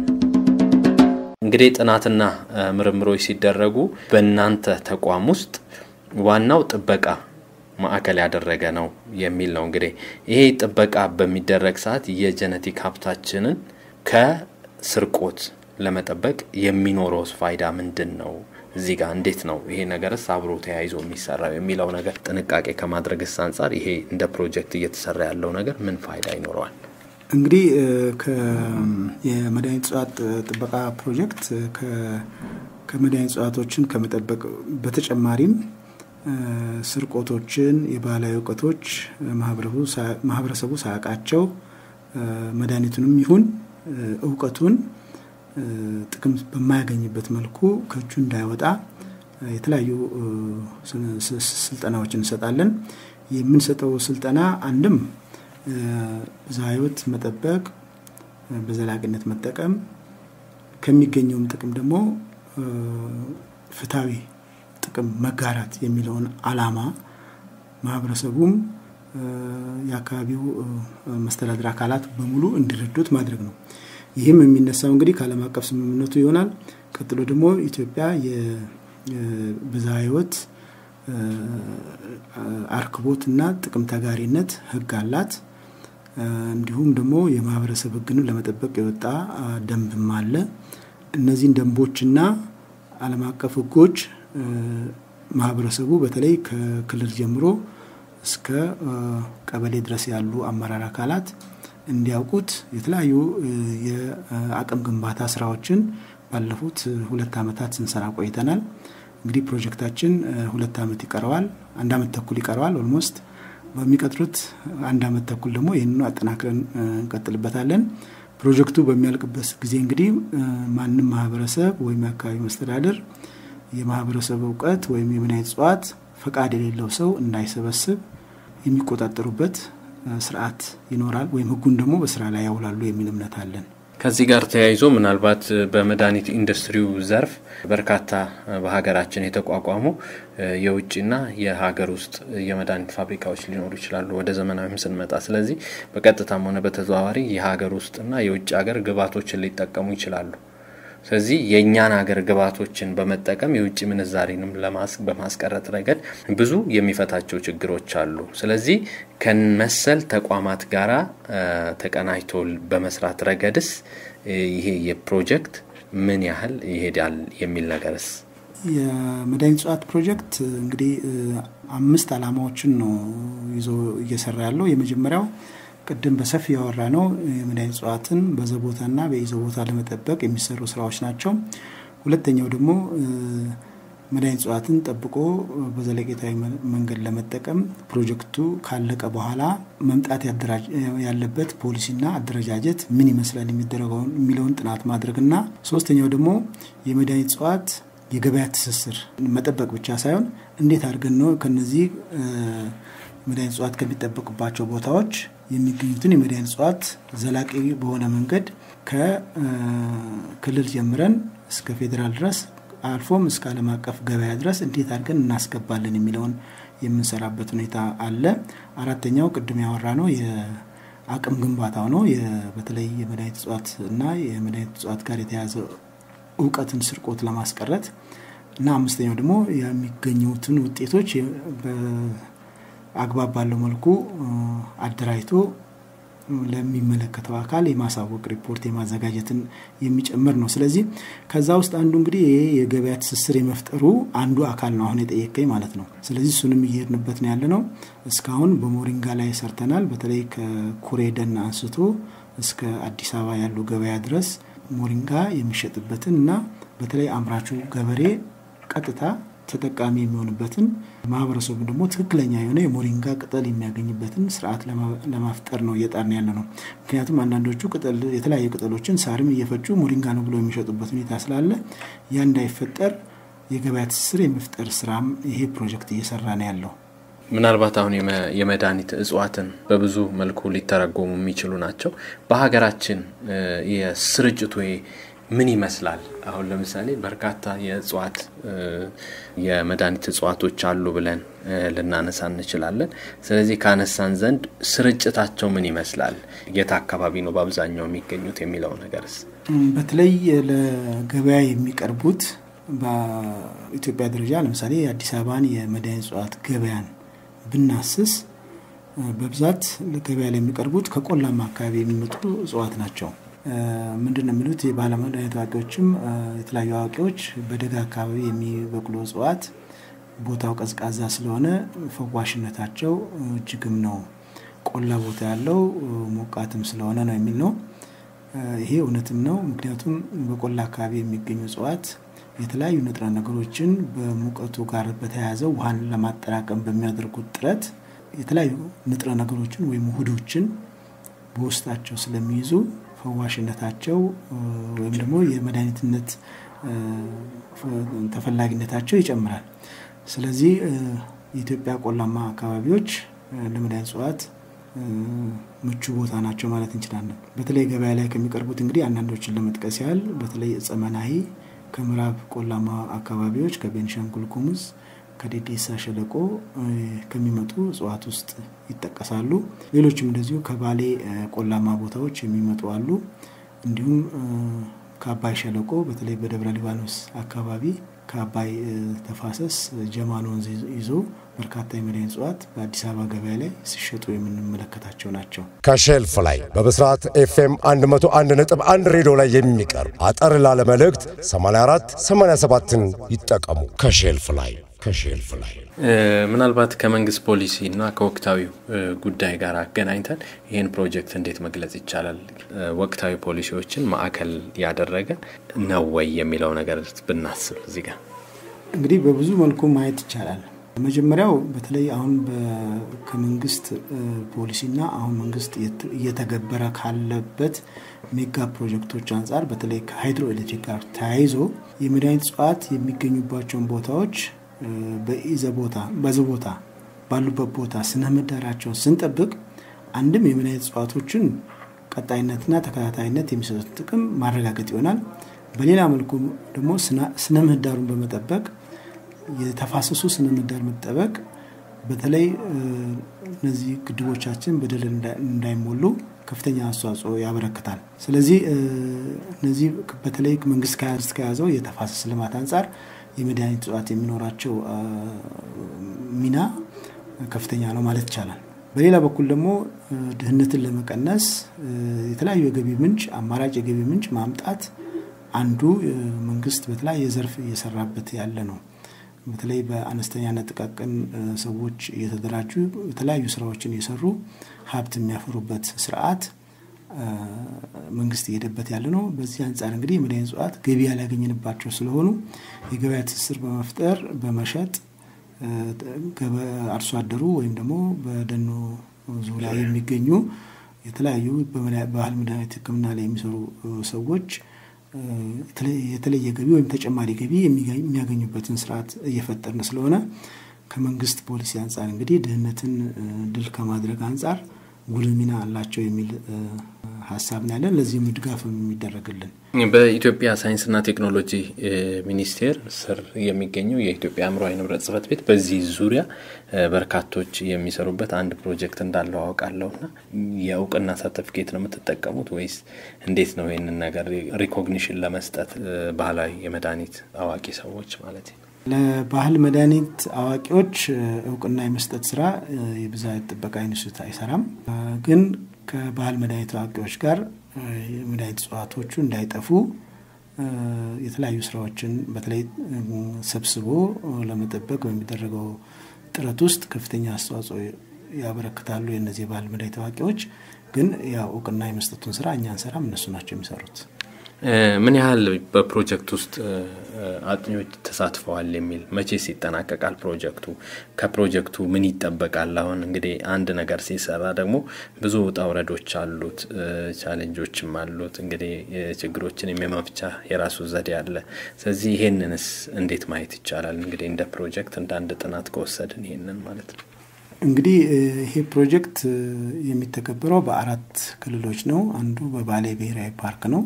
እንግዲህ ጥናትና ምርምሮች ሲደረጉ በእናንተ ተቋም ውስጥ ዋናው ጥበቃ ማዕከል ያደረገ ነው የሚል ነው። እንግዲህ ይሄ ጥበቃ በሚደረግ ሰዓት የጀነቲክ ሀብታችንን ከስርቆት ለመጠበቅ የሚኖረውስ ፋይዳ ምንድን ነው? እዚህ ጋር እንዴት ነው ይሄ ነገርስ አብሮ ተያይዞ የሚሰራው የሚለው ነገር ጥንቃቄ ከማድረግስ አንጻር ይሄ እንደ ፕሮጀክት እየተሰራ ያለው ነገር ምን ፋይዳ ይኖረዋል?
እንግዲህ የመድኃኒት እጽዋት ጥበቃ ፕሮጀክት ከመድኃኒት እጽዋቶችን ከመጠበቅ በተጨማሪም ስርቆቶችን፣ የባህላዊ እውቀቶች ማህበረሰቡ ሳያውቃቸው መድኃኒቱንም ይሁን እውቀቱን ጥቅም በማያገኝበት መልኩ ከእጁ እንዳይወጣ የተለያዩ ስልጠናዎችን እንሰጣለን። የምንሰጠው ስልጠና አንድም ብዝሃ ሕይወት መጠበቅ፣ በዘላቂነት መጠቀም ከሚገኘውም ጥቅም ደግሞ ፍትሐዊ ጥቅም መጋራት የሚለውን ዓላማ ማህበረሰቡም የአካባቢው መስተዳድር አካላት በሙሉ እንዲረዱት ማድረግ ነው። ይህም የሚነሳው እንግዲህ ከዓለም አቀፍ ስምምነቱ ይሆናል። ቀጥሎ ደግሞ ኢትዮጵያ የብዝሃ ሕይወት አርክቦት እና ጥቅም ተጋሪነት ሕግ አላት። እንዲሁም ደግሞ የማህበረሰብ ሕግንም ለመጠበቅ የወጣ ደንብም አለ። እነዚህን ደንቦችና ዓለም አቀፍ ሕጎች ማህበረሰቡ በተለይ ከክልል ጀምሮ እስከ ቀበሌ ድረስ ያሉ አመራር አካላት እንዲያውቁት የተለያዩ የአቅም ግንባታ ስራዎችን ባለፉት ሁለት ዓመታት ስንሰራ ቆይተናል። እንግዲህ ፕሮጀክታችን ሁለት ዓመት ይቀረዋል፣ አንድ ዓመት ተኩል ይቀረዋል ኦልሞስት። በሚቀጥሉት አንድ ዓመት ተኩል ደግሞ ይህንኑ አጠናክረን እንቀጥልበታለን። ፕሮጀክቱ በሚያልቅበት ጊዜ እንግዲህ ማንም ማህበረሰብ ወይም የአካባቢ መስተዳደር የማህበረሰብ እውቀት ወይም የምናይ እጽዋት ፈቃድ የሌለው ሰው እንዳይሰበስብ የሚቆጣጠሩበት ስርዓት ይኖራል ወይም ህጉን ደግሞ በስራ ላይ ያውላሉ የሚል እምነት አለን።
ከዚህ ጋር ተያይዞ ምናልባት በመድኃኒት ኢንዱስትሪው ዘርፍ በርካታ በሀገራችን የተቋቋሙ የውጭና የሀገር ውስጥ የመድኃኒት ፋብሪካዎች ሊኖሩ ይችላሉ ወደ ዘመናዊም ስንመጣ። ስለዚህ በቀጥታም ሆነ በተዘዋዋሪ የሀገር ውስጥና የውጭ ሀገር ግብዓቶችን ሊጠቀሙ ይችላሉ። ስለዚህ የእኛን ሀገር ግብዓቶችን በመጠቀም የውጭ ምንዛሬንም በማስቀረት ረገድ ብዙ የሚፈታቸው ችግሮች አሉ። ስለዚህ ከመሰል ተቋማት ጋራ ተቀናጅቶ በመስራት ረገድስ ይሄ የፕሮጀክት ምን ያህል ይሄዳል የሚል ነገርስ?
የመድኃኒት እጽዋት ፕሮጀክት እንግዲህ አምስት ዓላማዎችን ነው ይዞ እየሰራ ያለው። የመጀመሪያው ቅድም በሰፊ ያወራ ነው የመድኃኒት እጽዋትን በዘቦታና በይዘው ቦታ ለመጠበቅ የሚሰሩ ስራዎች ናቸው። ሁለተኛው ደግሞ መድኃኒት እጽዋትን ጠብቆ በዘለቄታዊ መንገድ ለመጠቀም ፕሮጀክቱ ካለቀ በኋላ መምጣት ያለበት ፖሊሲና አደረጃጀት ምን ይመስላል የሚደረገውን የሚለውን ጥናት ማድረግና ሶስተኛው ደግሞ የመድኃኒት እጽዋት የገበያ ትስስር መጠበቅ ብቻ ሳይሆን እንዴት አድርገን ነው ከነዚህ መድኃኒት እጽዋት ከሚጠበቅባቸው ቦታዎች የሚገኙትን የመድኃኒት እጽዋት ዘላቂ በሆነ መንገድ ከክልል ጀምረን እስከ ፌዴራል ድረስ አልፎም እስከ ዓለም አቀፍ ገበያ ድረስ እንዴት አድርገን እናስገባለን የሚለውን የምንሰራበት ሁኔታ አለ። አራተኛው ቅድም ያወራ ነው የአቅም ግንባታው ነው። በተለይ የመድኃኒት እጽዋት እና የመድኃኒት እጽዋት ጋር የተያዘ እውቀትን ስርቆት ለማስቀረት እና አምስተኛው ደግሞ የሚገኙትን ውጤቶች አግባብ ባለው መልኩ አደራጅቶ ለሚመለከተው አካል የማሳወቅ ሪፖርት የማዘጋጀትን የሚጨምር ነው። ስለዚህ ከዛ ውስጥ አንዱ እንግዲህ ይሄ የገበያ ትስስር የመፍጠሩ አንዱ አካል ነው አሁን የጠየቀኝ ማለት ነው። ስለዚህ እሱንም እየሄድንበት ነው ያለ ነው። እስካሁን በሞሪንጋ ላይ ሰርተናል። በተለይ ከኩሬ ደን አንስቶ እስከ አዲስ አበባ ያሉ ገበያ ድረስ ሞሪንጋ የሚሸጥበትን እና በተለይ አምራቹ ገበሬ ቀጥታ ተጠቃሚ የሚሆንበትን ማህበረሰቡ ደግሞ ትክክለኛ የሆነ የሞሪንጋ ቅጠል የሚያገኝበትን ስርዓት ለማፍጠር ነው እየጣርን ያለ ነው። ምክንያቱም አንዳንዶቹ ቅጠል የተለያዩ ቅጠሎችን ሳርም እየፈጩ ሞሪንጋ ነው ብለው የሚሸጡበት ሁኔታ ስላለ ያ እንዳይፈጠር የገበያ ትስስር የመፍጠር ስራም ይሄ ፕሮጀክት እየሰራ ነው ያለው።
ምናልባት አሁን የመድኃኒት እጽዋትን በብዙ መልኩ ሊተረጎሙ የሚችሉ ናቸው። በሀገራችን የስርጭቱ ምን ይመስላል? አሁን ለምሳሌ በርካታ የእጽዋት የመድኃኒት እጽዋቶች አሉ ብለን ልናነሳ እንችላለን። ስለዚህ ካነሳን ዘንድ ስርጭታቸው ምን ይመስላል? የት አካባቢ ነው በአብዛኛው የሚገኙት የሚለው ነገርስ?
በተለይ ለገበያ የሚቀርቡት በኢትዮጵያ ደረጃ ለምሳሌ የአዲስ አበባን የመድኃኒት እጽዋት ገበያን ብናስስ በብዛት ገበያ ላይ የሚቀርቡት ከቆላማ አካባቢ የሚመጡ እጽዋት ናቸው። ምንድን ነው የሚሉት የባለመድኃኒት አዋቂዎችም የተለያዩ አዋቂዎች በደጋ አካባቢ የሚበቅሉ እጽዋት ቦታው ቀዝቃዛ ስለሆነ ፈዋሽነታቸው እጅግም ነው፣ ቆላ ቦታ ያለው ሞቃትም ስለሆነ ነው የሚል ነው። ይሄ እውነትም ነው። ምክንያቱም በቆላ አካባቢ የሚገኙ እጽዋት የተለያዩ ንጥረ ነገሮችን በሙቀቱ ጋር በተያያዘ ውሃን ለማጠራቀም በሚያደርጉት ጥረት የተለያዩ ንጥረ ነገሮችን ወይም ውህዶችን በውስጣቸው ስለሚይዙ ፈዋሽነታቸው ወይም ደግሞ የመድኃኒትነት ተፈላጊነታቸው ይጨምራል። ስለዚህ የኢትዮጵያ ቆላማ አካባቢዎች ለመድኃኒት እጽዋት ምቹ ቦታ ናቸው ማለት እንችላለን። በተለይ ገበያ ላይ ከሚቀርቡት እንግዲህ አንዳንዶችን ለመጥቀስ ያህል በተለይ እጸ መናሂ ከምዕራብ ቆላማ አካባቢዎች ከቤንሻንጉል ጉሙዝ ከዴዴሳ ሸለቆ ከሚመጡ እጽዋት ውስጥ ይጠቀሳሉ። ሌሎችም እንደዚሁ ከባሌ ቆላማ ቦታዎች የሚመጡ አሉ። እንዲሁም ከአባይ ሸለቆ በተለይ በደብረ ሊባኖስ አካባቢ ከአባይ ተፋሰስ ጀማን ወንዝ ይዞ በርካታ የመድኃኒት እጽዋት በአዲስ አበባ ገበያ ላይ ሲሸጡ የምንመለከታቸው ናቸው።
ከሼልፍ ላይ በብስራት ኤፍኤም 101 ነጥብ 1 ሬዲዮ ላይ የሚቀርብ አጠር ላለ መልእክት 84 87ን ይጠቀሙ። ከሼልፍ ላይ ከሼልፍ ላይ
ምናልባት ከመንግስት ፖሊሲ እና ከወቅታዊ ጉዳይ ጋር አገናኝተን ይህን ፕሮጀክት እንዴት መግለጽ ይቻላል? ወቅታዊ ፖሊሲዎችን ማዕከል ያደረገ ነው ወይ የሚለው ነገር ብናስብ እዚህ ጋር
እንግዲህ በብዙ መልኩ ማየት ይቻላል። መጀመሪያው በተለይ አሁን ከመንግስት ፖሊሲና አሁን መንግስት እየተገበረ ካለበት ሜጋ ፕሮጀክቶች አንጻር በተለይ ከሃይድሮ ኤሌክትሪክ ጋር ተያይዞ የመድኃኒት እጽዋት የሚገኙባቸውን ቦታዎች በኢዘ ቦታ በዚ ቦታ ባሉበት ቦታ ስነ ምህዳራቸውን ስንጠብቅ አንድም የመድኃኒት እጽዋቶችን ቀጣይነትና ተከታታይነት የሚሰጡት ጥቅም ማረጋገጥ ይሆናል። በሌላ መልኩ ደግሞ ስነ ምህዳሩን በመጠበቅ የተፋሰሱ ስነ ምህዳር መጠበቅ በተለይ እነዚህ ግድቦቻችን በደለል እንዳይሞሉ ከፍተኛ አስተዋጽኦ ያበረክታል። ስለዚህ እነዚህ በተለይ መንግስት ከያዘው የተፋሰስ ልማት አንጻር የመድኃኒት እጽዋት የሚኖራቸው ሚና ከፍተኛ ነው ማለት ይቻላል። በሌላ በኩል ደግሞ ድህነትን ለመቀነስ የተለያዩ የገቢ ምንጭ አማራጭ የገቢ ምንጭ ማምጣት አንዱ መንግስት በተለያየ ዘርፍ እየሰራበት ያለ ነው። በተለይ በአነስተኛና ጥቃቅን ሰዎች እየተደራጁ የተለያዩ ስራዎችን እየሰሩ ሀብት የሚያፈሩበት ስርዓት መንግስት እየሄደበት ያለ ነው። በዚህ አንጻር እንግዲህ የመድኃኒት እጽዋት ገቢ ያላገኘንባቸው ስለሆኑ የገበያ ትስስር በመፍጠር በመሸጥ አርሶ አደሩ ወይም ደግሞ በደኑ ዙሪያ የሚገኙ የተለያዩ በባህል መድኃኒት ሕክምና ላይ የሚሰሩ ሰዎች የተለየ ገቢ ወይም ተጨማሪ ገቢ የሚያገኙበትን ስርዓት እየፈጠርን ስለሆነ ከመንግስት ፖሊሲ አንጻር እንግዲህ ድህነትን ድል ከማድረግ አንጻር ጉልህ ሚና አላቸው የሚል ሀሳብ ነው ያለን። ለዚህም ድጋፍ የሚደረግልን
በኢትዮጵያ ሳይንስና ቴክኖሎጂ ሚኒስቴር ስር የሚገኘው የኢትዮጵያ አእምሯዊ ንብረት ጽሕፈት ቤት በዚህ ዙሪያ በርካቶች የሚሰሩበት አንድ ፕሮጀክት እንዳለው አውቃለሁና የእውቅና ሰርተፊኬት ነው የምትጠቀሙት ወይስ እንዴት ነው? ይህንን ነገር ሪኮግኒሽን ለመስጠት ባህላዊ የመድኃኒት አዋቂ ሰዎች ማለት ነው።
ለባህል መድኃኒት አዋቂዎች እውቅና የመስጠት ስራ የብዝሃ ጥበቃ ኢንስቲትዩት አይሰራም። ግን ከባህል መድኃኒት አዋቂዎች ጋር የመድኃኒት እጽዋቶቹ እንዳይጠፉ የተለያዩ ስራዎችን በተለይ ሰብስቦ ለመጠበቅ በሚደረገው ጥረት ውስጥ ከፍተኛ አስተዋጽኦ ያበረክታሉ። የእነዚህ የባህል መድኃኒት አዋቂዎች ግን ያው እውቅና የመስጠቱን ስራ እኛ አንሰራም፣ እነሱ ናቸው የሚሰሩት።
ምን ያህል በፕሮጀክት ውስጥ አጥኚዎች ተሳትፈዋል የሚል መቼስ ይጠናቀቃል ፕሮጀክቱ? ከፕሮጀክቱ ምን ይጠበቃል? አሁን እንግዲህ አንድ ነገር ሲሰራ ደግሞ ብዙ ውጣ ውረዶች አሉት፣ ቻሌንጆችም አሉት። እንግዲህ ችግሮችን የመፍቻ የራሱ ዘዴ አለ። ስለዚህ ይሄንንስ እንዴት ማየት ይቻላል? እንግዲህ እንደ ፕሮጀክት እንደ አንድ ጥናት ከወሰድን ይሄንን ማለት ነው።
እንግዲህ ይሄ ፕሮጀክት የሚተገበረው በአራት ክልሎች ነው። አንዱ በባሌ ብሔራዊ ፓርክ ነው።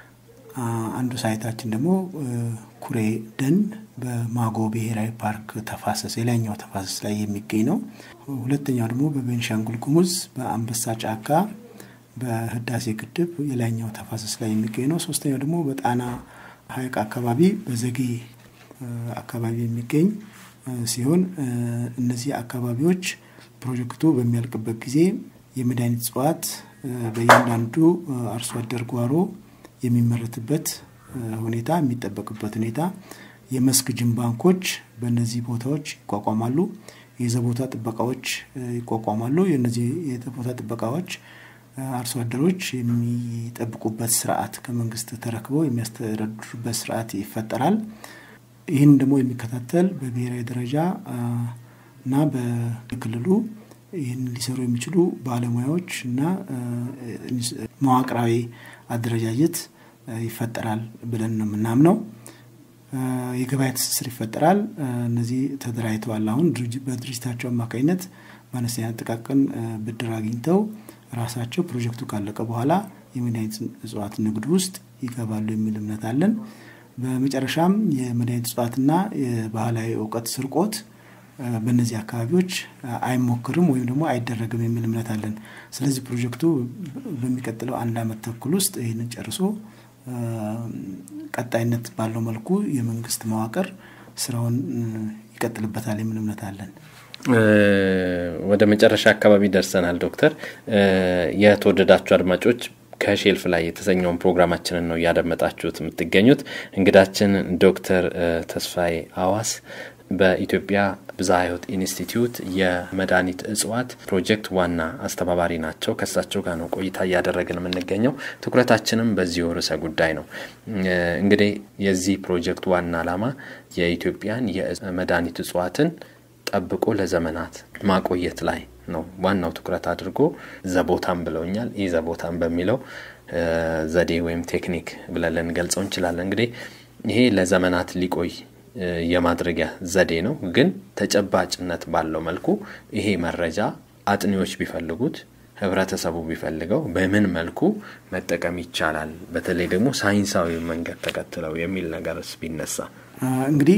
አንዱ ሳይታችን ደግሞ ኩሬ ደን በማጎ ብሔራዊ ፓርክ ተፋሰስ የላይኛው ተፋሰስ ላይ የሚገኝ ነው። ሁለተኛው ደግሞ በቤንሻንጉል ጉሙዝ በአንበሳ ጫካ በህዳሴ ግድብ የላይኛው ተፋሰስ ላይ የሚገኝ ነው። ሶስተኛው ደግሞ በጣና ሐይቅ አካባቢ በዘጌ አካባቢ የሚገኝ ሲሆን እነዚህ አካባቢዎች ፕሮጀክቱ በሚያልቅበት ጊዜ የመድኃኒት እጽዋት በእያንዳንዱ አርሶ አደር ጓሮ የሚመረትበት ሁኔታ የሚጠበቅበት ሁኔታ የመስክ ጅን ባንኮች በእነዚህ ቦታዎች ይቋቋማሉ። የዘቦታ ጥበቃዎች ይቋቋማሉ። የነዚህ የቦታ ጥበቃዎች አርሶ አደሮች የሚጠብቁበት ስርዓት ከመንግስት ተረክበው የሚያስተዳድሩበት ስርዓት ይፈጠራል። ይህን ደግሞ የሚከታተል በብሔራዊ ደረጃ እና በክልሉ ይህን ሊሰሩ የሚችሉ ባለሙያዎች እና መዋቅራዊ አደረጃጀት ይፈጠራል ብለን ነው የምናምነው። የገበያ ትስስር ይፈጠራል። እነዚህ ተደራጅተዋል። አሁን በድርጅታቸው አማካኝነት በአነስተኛ ጥቃቅን ብድር አግኝተው ራሳቸው ፕሮጀክቱ ካለቀ በኋላ የመድኃኒት እጽዋት ንግድ ውስጥ ይገባሉ የሚል እምነት አለን። በመጨረሻም የመድኃኒት እጽዋትና የባህላዊ እውቀት ስርቆት በእነዚህ አካባቢዎች አይሞክርም ወይም ደግሞ አይደረግም የሚል እምነት አለን። ስለዚህ ፕሮጀክቱ በሚቀጥለው አንድ ዓመት ተኩል ውስጥ ይህንን ጨርሶ ቀጣይነት ባለው መልኩ የመንግስት መዋቅር ስራውን ይቀጥልበታል የሚል እምነት አለን።
ወደ መጨረሻ አካባቢ ደርሰናል። ዶክተር የተወደዳችሁ አድማጮች ከሼልፍ ላይ የተሰኘውን ፕሮግራማችንን ነው እያደመጣችሁት የምትገኙት። እንግዳችን ዶክተር ተስፋዬ አዋስ በኢትዮጵያ ብዝሃ ሕይወት ኢንስቲትዩት የመድኃኒት እጽዋት ፕሮጀክት ዋና አስተባባሪ ናቸው። ከእሳቸው ጋር ነው ቆይታ እያደረግን የምንገኘው። ትኩረታችንም በዚሁ ርዕሰ ጉዳይ ነው። እንግዲህ የዚህ ፕሮጀክት ዋና ዓላማ የኢትዮጵያን የመድኃኒት እጽዋትን ጠብቆ ለዘመናት ማቆየት ላይ ነው ዋናው ትኩረት አድርጎ ዘቦታም ብለውኛል። ይህ ዘቦታም በሚለው ዘዴ ወይም ቴክኒክ ብለን ልንገልጸው እንችላለን። እንግዲህ ይሄ ለዘመናት ሊቆይ የማድረጊያ ዘዴ ነው። ግን ተጨባጭነት ባለው መልኩ ይሄ መረጃ አጥኒዎች ቢፈልጉት ህብረተሰቡ ቢፈልገው በምን መልኩ መጠቀም ይቻላል፣ በተለይ ደግሞ ሳይንሳዊ መንገድ ተከትለው የሚል ነገርስ ቢነሳ
እንግዲህ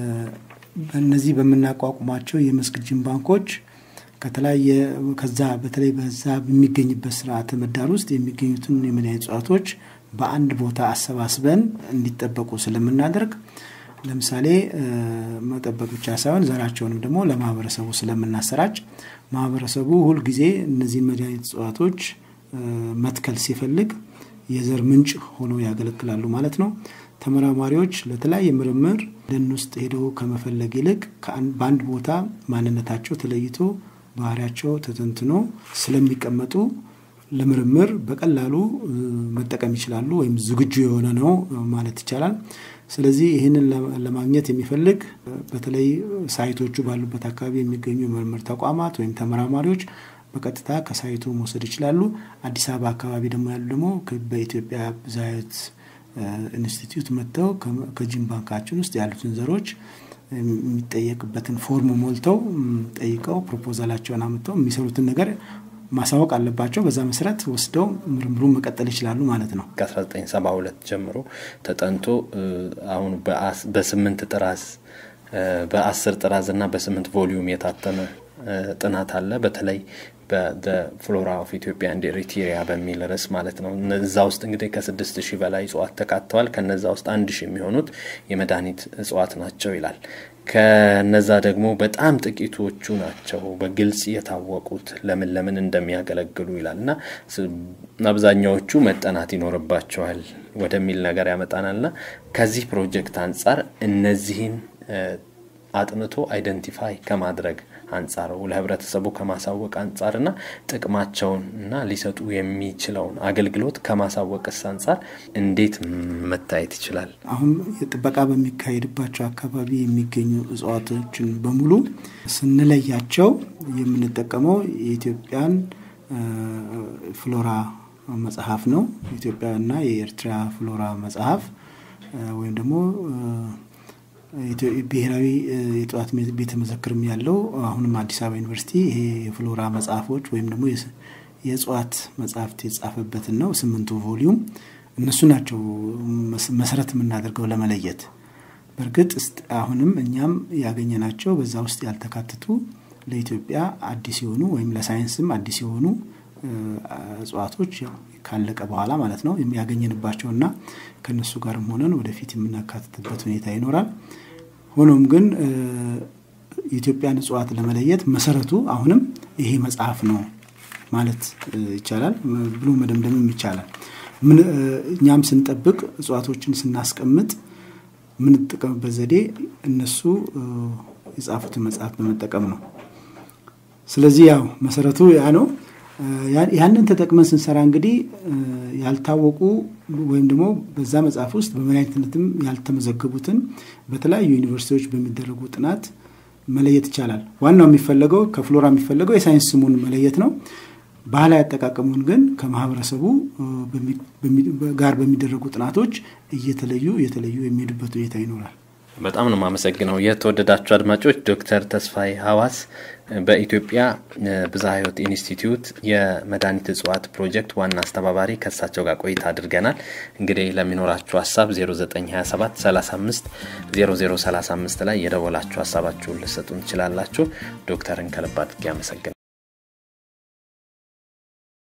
እነዚህ በምናቋቁማቸው የመስክ ጂን ባንኮች ከተለያየ ከዛ በተለይ በዛ በሚገኝበት ስርዓተ ምህዳር ውስጥ የሚገኙትን የመድኃኒት እጽዋቶች በአንድ ቦታ አሰባስበን እንዲጠበቁ ስለምናደርግ ለምሳሌ መጠበቅ ብቻ ሳይሆን ዘራቸውንም ደግሞ ለማህበረሰቡ ስለምናሰራጭ ማህበረሰቡ ሁልጊዜ እነዚህን መድኃኒት እጽዋቶች መትከል ሲፈልግ የዘር ምንጭ ሆነው ያገለግላሉ ማለት ነው። ተመራማሪዎች ለተለያየ ምርምር ደን ውስጥ ሄደው ከመፈለግ ይልቅ በአንድ ቦታ ማንነታቸው ተለይቶ ባህሪያቸው ተተንትኖ ስለሚቀመጡ ለምርምር በቀላሉ መጠቀም ይችላሉ፣ ወይም ዝግጁ የሆነ ነው ማለት ይቻላል። ስለዚህ ይህንን ለማግኘት የሚፈልግ በተለይ ሳይቶቹ ባሉበት አካባቢ የሚገኙ የምርምር ተቋማት ወይም ተመራማሪዎች በቀጥታ ከሳይቱ መውሰድ ይችላሉ። አዲስ አበባ አካባቢ ደግሞ ያሉ ደግሞ በኢትዮጵያ ብዝሃ ሕይወት ኢንስቲትዩት መጥተው ከጂን ባንካችን ውስጥ ያሉትን ዘሮች የሚጠየቅበትን ፎርም ሞልተው ጠይቀው ፕሮፖዛላቸውን አምጥተው የሚሰሩትን ነገር ማሳወቅ አለባቸው። በዛ መሰረት ወስደው ምርምሩን መቀጠል ይችላሉ ማለት ነው።
ከ1972 ጀምሮ ተጠንቶ አሁን በስምንት ጥራዝ በአስር ጥራዝ እና በስምንት ቮሊዩም የታተመ ጥናት አለ። በተለይ በፍሎራ ኦፍ ኢትዮጵያ እንድ ኤሪትሪያ በሚል ርዕስ ማለት ነው። እዛ ውስጥ እንግዲህ ከስድስት ሺህ በላይ እጽዋት ተካተዋል። ከነዛ ውስጥ አንድ ሺህ የሚሆኑት የመድኃኒት እጽዋት ናቸው ይላል። ከነዛ ደግሞ በጣም ጥቂቶቹ ናቸው በግልጽ የታወቁት ለምን ለምን እንደሚያገለግሉ ይላል እና አብዛኛዎቹ መጠናት ይኖርባቸዋል ወደሚል ነገር ያመጣናል እና ከዚህ ፕሮጀክት አንጻር እነዚህን አጥንቶ አይደንቲፋይ ከማድረግ አንጻር ለህብረተሰቡ ከማሳወቅ አንጻርና ጥቅማቸውን እና ሊሰጡ የሚችለውን አገልግሎት ከማሳወቅስ አንጻር እንዴት መታየት ይችላል?
አሁን ጥበቃ በሚካሄድባቸው አካባቢ የሚገኙ እጽዋቶችን በሙሉ ስንለያቸው የምንጠቀመው የኢትዮጵያን ፍሎራ መጽሐፍ ነው። ኢትዮጵያና የኤርትራ ፍሎራ መጽሐፍ ወይም ደግሞ ብሔራዊ የእጽዋት ቤተ መዘክርም ያለው አሁንም አዲስ አበባ ዩኒቨርሲቲ ይሄ የፍሎራ መጽሐፎች ወይም ደግሞ የእጽዋት መጽሐፍት የተጻፈበትን ነው። ስምንቱ ቮሊዩም እነሱ ናቸው መሰረት የምናደርገው ለመለየት። በእርግጥ አሁንም እኛም ያገኘናቸው በዛ ውስጥ ያልተካተቱ ለኢትዮጵያ አዲስ የሆኑ ወይም ለሳይንስም አዲስ የሆኑ እጽዋቶች ካለቀ በኋላ ማለት ነው ያገኘንባቸውና ከነሱ ጋርም ሆነን ወደፊት የምናካትትበት ሁኔታ ይኖራል። ሆኖም ግን የኢትዮጵያን እጽዋት ለመለየት መሰረቱ አሁንም ይሄ መጽሐፍ ነው ማለት ይቻላል ብሎ መደምደምም ይቻላል። እኛም ስንጠብቅ እጽዋቶችን ስናስቀምጥ የምንጠቀምበት ዘዴ እነሱ የጻፉትን መጽሐፍ በመጠቀም ነው። ስለዚህ ያው መሰረቱ ያ ነው። ያንን ተጠቅመን ስንሰራ እንግዲህ ያልታወቁ ወይም ደግሞ በዛ መጽሐፍ ውስጥ በመድኃኒትነትም ያልተመዘገቡትን በተለያዩ ዩኒቨርሲቲዎች በሚደረጉ ጥናት መለየት ይቻላል። ዋናው የሚፈለገው ከፍሎራ የሚፈለገው የሳይንስ ስሙን መለየት ነው። ባህላዊ አጠቃቀሙን ግን ከማህበረሰቡ ጋር በሚደረጉ ጥናቶች እየተለዩ እየተለዩ የሚሄዱበት ሁኔታ ይኖራል።
በጣም ነው የማመሰግነው። የተወደዳችሁ አድማጮች ዶክተር ተስፋዬ ሀዋስ በኢትዮጵያ ብዝሃ ሕይወት ኢንስቲትዩት የመድኃኒት እጽዋት ፕሮጀክት ዋና አስተባባሪ ከእሳቸው ጋር ቆይታ አድርገናል። እንግዲህ ለሚኖራችሁ ሀሳብ 0927 35 0035 ላይ የደወላችሁ ሀሳባችሁን ልሰጡን ትችላላችሁ። ዶክተርን ከልብ አድርጌ አመሰግናለሁ።